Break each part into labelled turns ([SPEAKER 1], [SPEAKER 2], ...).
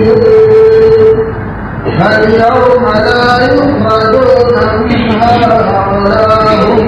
[SPEAKER 1] فاليوم لا يخرجون منها ولا هم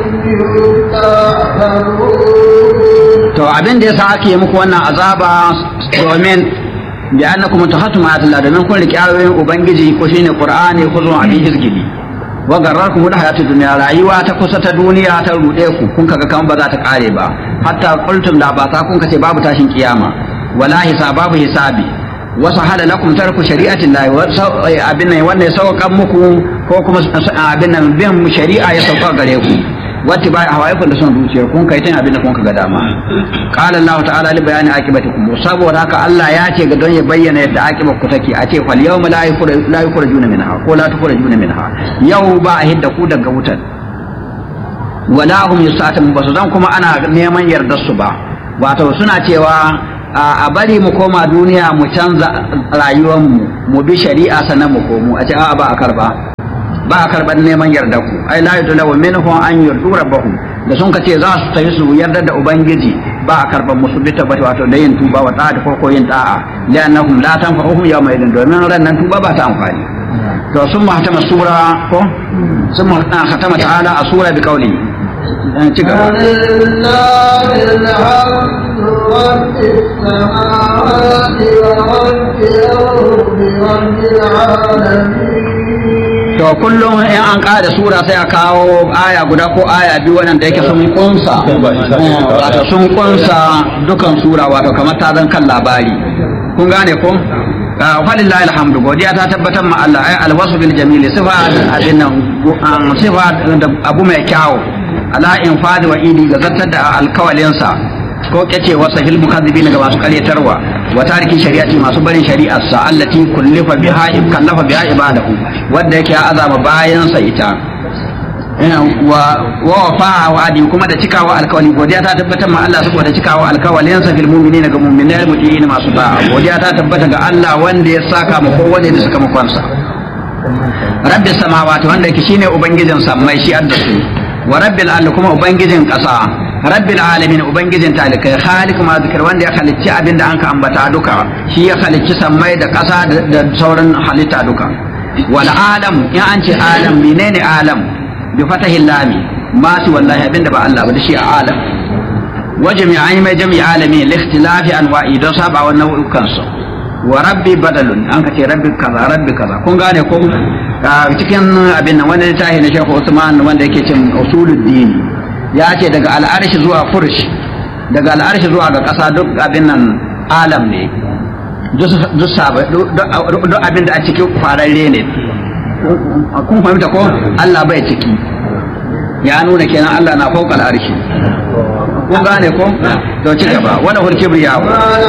[SPEAKER 1] يستعتبون
[SPEAKER 2] to abin da yasa ake muku wannan azaba domin bi annakum tahattum ayatillah domin kun riƙe ayoyin ubangiji ko shine qur'ani ko zuwa abin izgili wa garrakum da hayatu dunya rayuwa ta kusa ta duniya ta rude ku kun kaga kan ba za ta kare ba hatta qultum la ba ta kun kace babu tashin kiyama wala hisab babu hisabi wa sahala lakum tarku shari'ati llahi wa abin nan wannan ya sauka muku ko kuma abin nan bin shari'a ya sauka gare ku wata ba hawaiku da son zuciyar kun kai tun abin da kun ga dama qala Allah ta'ala li bayani aqibatikum saboda haka Allah ya ce ga don ya bayyana yadda aqibar ku take a ce fal yawma la yukhraj la yukhrajuna minha ko la tukhrajuna minha yau ba a hidda ku daga wutar wala hum yusatun basu dan kuma ana neman yardar su ba wato suna cewa a bari mu koma duniya mu canza rayuwar mu mu bi shari'a sannan mu komo a ce a'a ba a karba ba a karɓar neman yarda ku ai la yudlaw minhum an yurdu rabbahum da sun kace za su tafi su yarda da ubangiji ba a karɓar musu bi tabbata wato da yin tuba wa ta'a ko yin ta'a li'annahum la tanfa'uhum yawma idin domin ran nan tuba ba ta amfani to sun ma hatama sura ko sun ma hatama ta'ala a sura bi kauli ci gaba
[SPEAKER 1] ولله الحمد رب السماوات ورب الأرض رب العالمين
[SPEAKER 2] to kullum in an ƙara sura sai a kawo aya guda ko aya biyu wannan da yake sun kunsa wato sun kunsa dukan sura wato kamar ta zan kan labari kun gane ko falillahi alhamdu godiya ta tabbatar ma Allah ai alwasu bil jamili sifa abin nan sifa da abu mai kyau ala infadi wa idi ga zartar da alkawalinsa ko kace wasa fil mukazzibin ga masu karyatarwa wa tariki shari'ati masu barin shari'ar sa allati kullifa biha kallafa biha ibadahu wanda yake ya azama bayan sa ita wa wa wafa wa'adi kuma da cikawa alkawali godiya ta tabbata ma Allah saboda cikawa alkawalin sa fil mu'minina ga mu'minai mutiina masu da'a godiya ta tabbata ga Allah wanda ya saka mu kowane da suka makonsa rabbis samawati wanda yake shine ubangijin sammai shi addasu wa rabbil ardi kuma ubangijin ƙasa rabbil alamin ubangijin talikai khaliq ma zikir wanda ya halicci abin da anka ambata duka shi ya halicci sammai da ƙasa da sauran halitta duka wal alam in an ce alam menene alam bi fatahi lami ma su wallahi abin da ba Allah ba da shi alam wa jami'ai mai jami'i alami li ikhtilafi anwa'i don saba wa nau'ukan su wa rabbi badalun an ka ce rabbi kaza rabbi kaza kun gane ko cikin abin nan wani littafi na Sheikh Usman wanda yake cin usuluddin ya ce daga al'arshi zuwa fursh daga al'arshi zuwa ga ƙasa duk abin nan alam ne duk abin da a cikin fararre ne kun fahimta ko Allah bai ciki ya nuna kenan Allah na fauka al'arshi kun gane ko to ci gaba wala hul kibriya